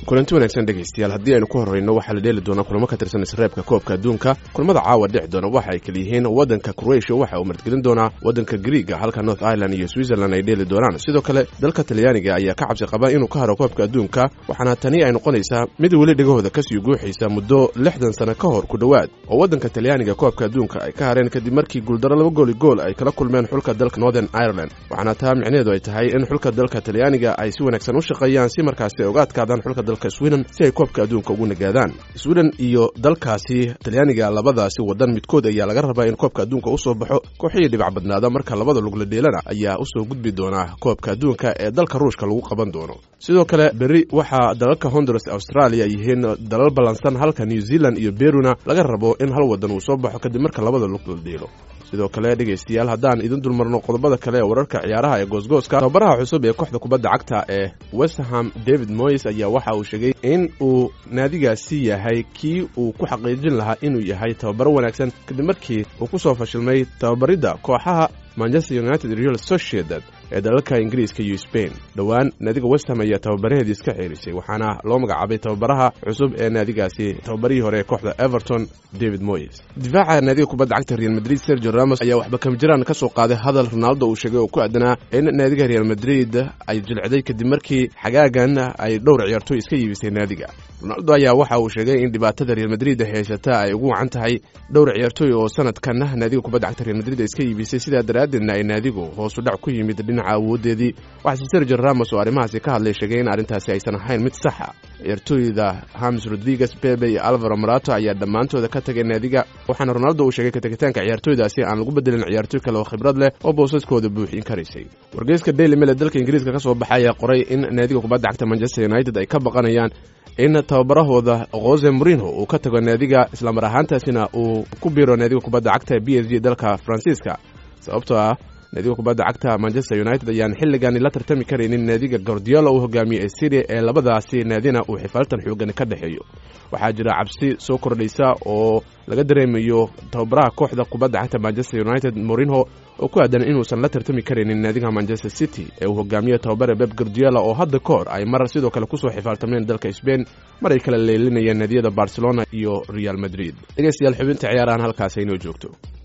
kulanti wanaagsan dhegaystayaal haddii aynu ku horreyno waxaa la dheeli doonaa kulamo ka tirsan isreebka koobka adduunka kulamada caawa dhici doona waxa ay kala yihiin waddanka kroatia waxa uu martgelin doonaa waddanka griiga halka north ireland iyo switzerland ay dheeli doonaan sidoo kale dalka talyaaniga ayaa ka cabsi qaba inuu ka haro koobka adduunka waxaana tani ay noqonaysaa mid weli dhegahooda kasii guuxaysa muddo lixdan sano ka hor ku dhowaad oo waddanka talyaaniga koobka adduunka ay ka hareen kadib markii guuldaro laba gooli gool ay kala kulmeen xulka dalka northern ireland waxaana taa micnaheedu ay tahay in xulka dalka talyaaniga ay si wanaagsan u shaqeeyaan si markaasi ay uga adkaadaan xulka dalka sweden si ay koobka adduunka ugu nagaadaan sweden iyo dalkaasi talyaaniga labadaasi waddan midkood ayaa laga rabaa in koobka adduunka usoo baxo kooxihii dhibac badnaada marka labada lugla dheelana ayaa usoo gudbi doonaa koobka adduunka ee dalka ruushka lagu qaban doono sidoo kale berri waxaa dalalka honduras australia yihiin dalal ballansan halka new zealand iyo beruna laga rabo in hal waddan uu soo baxo kadib marka labada lugla dheelo sidoo kale dhegaystayaal haddaan idin dulmarno qodobada kale ee wararka ciyaaraha ee goosgooska tababaraha cusub ee kooxda kubadda cagta ee westerham david moyes ayaa waxa uu sheegay in uu naadigaasi yahay kii uu ku xaqiijin lahaa inuu yahay tababaro wanaagsan kadib markii uu ku soo fashilmay tababaridda kooxaha manchester united real sociedad ee dalalka ingiriiska iyo sbain dhowaan naadiga westham ayaa tababaraheedii iska xeerisay waxaana loo magacaabay tababaraha cusub ee naadigaasi tababarihii hore ee kooxda everton david moyes difaaca naadiga kubadda cagta real madrid sergio ramos ayaa waxba kamjiraan ka soo qaaday hadal ronaldo uu sheegay oo ku aadanaa in naadiga real madrid ay jilcday kadib markii xagaagan ay dhowr ciyaartooy iska yiibisay naadiga ronaldo ayaa waxa uu sheegay in dhibaatada real madrid haysata ay ugu wacan tahay dhowr ciyaartooy oo sanadkan naadiga kubadda cagta real madrid iska yiibisay sidaa daraaddeedna ay naadigu hoosu dhac ku yimid dhinaca awoodeedii waxaase sergio ramos oo arrimahaasi ka hadlay sheegay in arrintaasi aysan ahayn mid saxa ciyaartooyda hamis rodriguez bebe iyo alvaro marato ayaa dhammaantooda ka tagay naadiga waxaana ronaldo uu sheegay kategitaanka ciyaartooydaasi aan lagu bedelin ciyaartooy kale oo khibrad leh oo boosaskooda buuxin karaysay wargeyska daily mail ee dalka ingiriiska ka soo baxay ayaa qoray in naadiga kubadda cagta manchester united ay ka baqanayaan in tababarahooda jose morinho uu ka tago naadiga islamar ahaantaasina uu ku biiro naadiga kubadda cagta b s g dalka faransiiska sababtoo ah naadiga kubadda cagta manchester united ayaan xilligan la tartami karaynin naadiga gordiola uu hogaamiyey ee syria ee labadaasi naadina uu xifaaltan xoogan ka dhexeeyo waxaa jira cabsi soo kordhaysa oo laga dareemayo tababaraha kooxda kubadda cagta manchester united morinho oo ku aadan inuusan la tartami karaynin naadiga manchester city ee uu hogaamiye tababare beb gordiola oo hadda ka hor ay mar sidoo kale kusoo xifaaltameen dalka sbain mar ay kala leelinayeen naadiyada barcelona iyo real madrid dhegeystayaal xubinta ciyaarahan halkaas aynoo joogto